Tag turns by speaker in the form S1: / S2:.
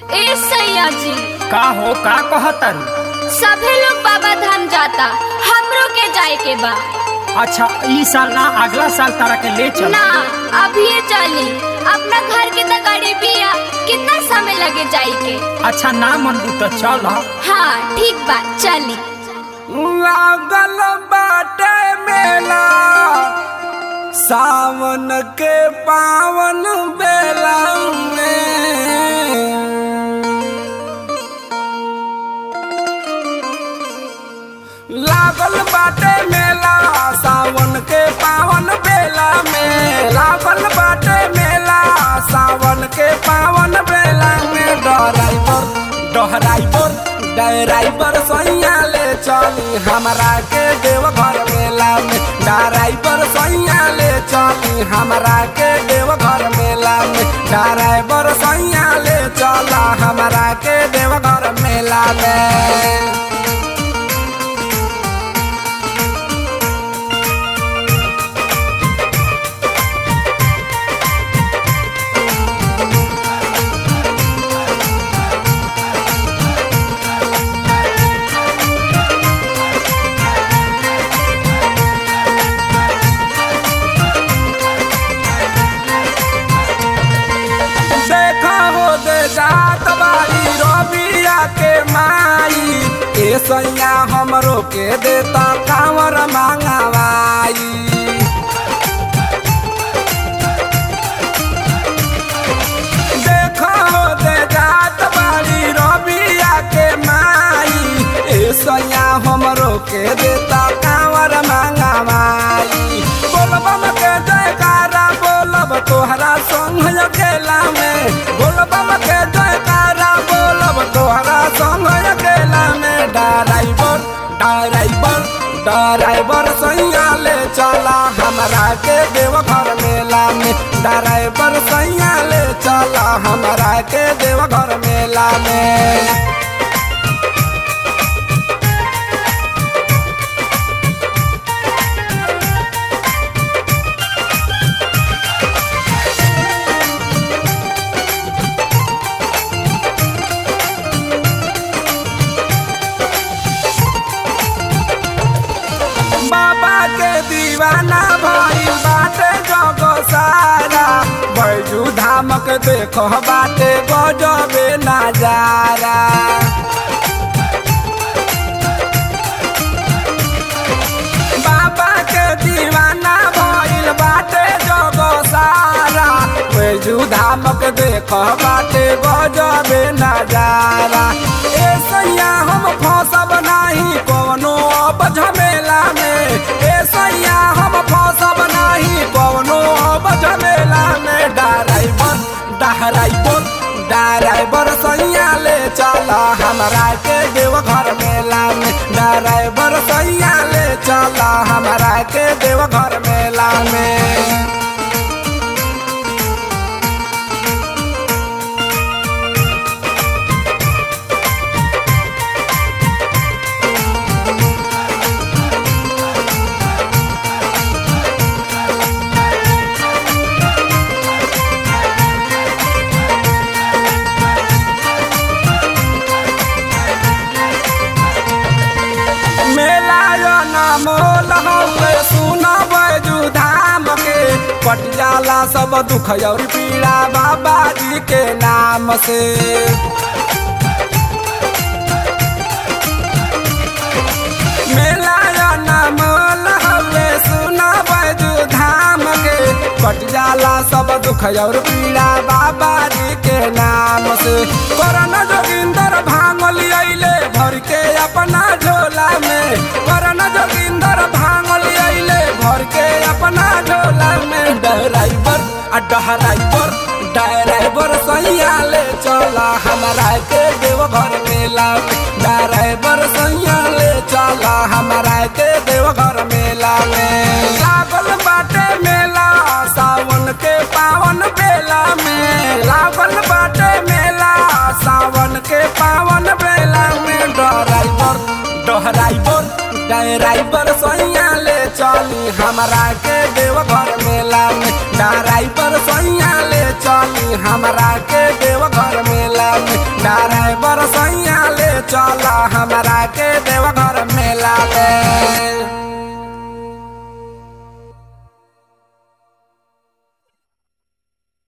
S1: ए सैया जी
S2: का हो का कहतरू
S1: सभे लोग बाबा धाम जाता हमरो के जाए के बा
S2: अच्छा ई साल ना अगला साल तारा के ले चल
S1: ना अभी ये चली अपना घर के तो गाड़ी बिया कितना समय लगे जाए के
S2: अच्छा ना मन तो चल
S1: हाँ ठीक बा चली
S3: लागल बाटे मेला सावन के पावन बेला में लागल बाटे मेला सावन के पावन बेला में लागल बाटे मेला सावन के पावन बेला में डराइवर डराइवर डराइवर सैया ले चली हमरा के देवघर मेला में डराइवर सैया ले चली हमरा के देवघर मेला में डराइवर सैया ले चला हमरा के देवघर मेला में देखा हो दे जात बाई रबिया के माई ए सैया हमरो के देता कांवर मांगवाई देखा हो दे जात बाई रबिया के माई ए सैया हमरो के देता कांवर मांगवाई बोलबम के जयकारा बोलब तोहरा संग अकेला में बोलबम के जयकारा बोलब तोहरा संग अकेला में डराइवर डराइवर डराइवर सैया ले चला हमरा के देवघर मेला में डराइवर सैया ले चला हमरा के देवघर मेला में बाबा के दीवाना भइल बाटे जग सारा बैजू धामक देखो बाटे गजबे नजारा बाबा के दीवाना भइल बाटे जग सारा बैजू धामक देखो बाटे गजबे नजारा ए सैया हम फसब नाही कोनो अब झमेला में ए सैया हम फसब नाही कोनो अब झमेला में डराइवर डराइवर डराइवर सैया ले चला हमरा के देवघर मेला में डराइवर सैया ले चला हमरा के देवघर मेला में मेला यो नामोल हौले सुन बैजू धाम के पटियाला सब दुख और पीड़ा बाबा जी के नाम से मेला यो नामोल हौले सुन बैजू धाम के पटियाला सब दुख और पीड़ा बाबा जी के नाम से करन जोगिंदर भांगल अइले भर के अपना झोला में करन जोगिंदर भांगल अइले भर के अपना झोला में डराइवर आ डराइवर डराइवर सैया ले चला हमरा के देवघर मेला में डराइवर सैया ले चला हमरा के देवघर मेला में लागल बाटे मेला सावन के पावन बेला में लागल बाटे मेला सावन के पावन बेला में डराइवर डराइवर डराइवर सैया ले चली हमरा के देवघर मेला में डराइवर सैया ले चली हमरा के देवघर मेला में चल हमरा के देवघर मेला ले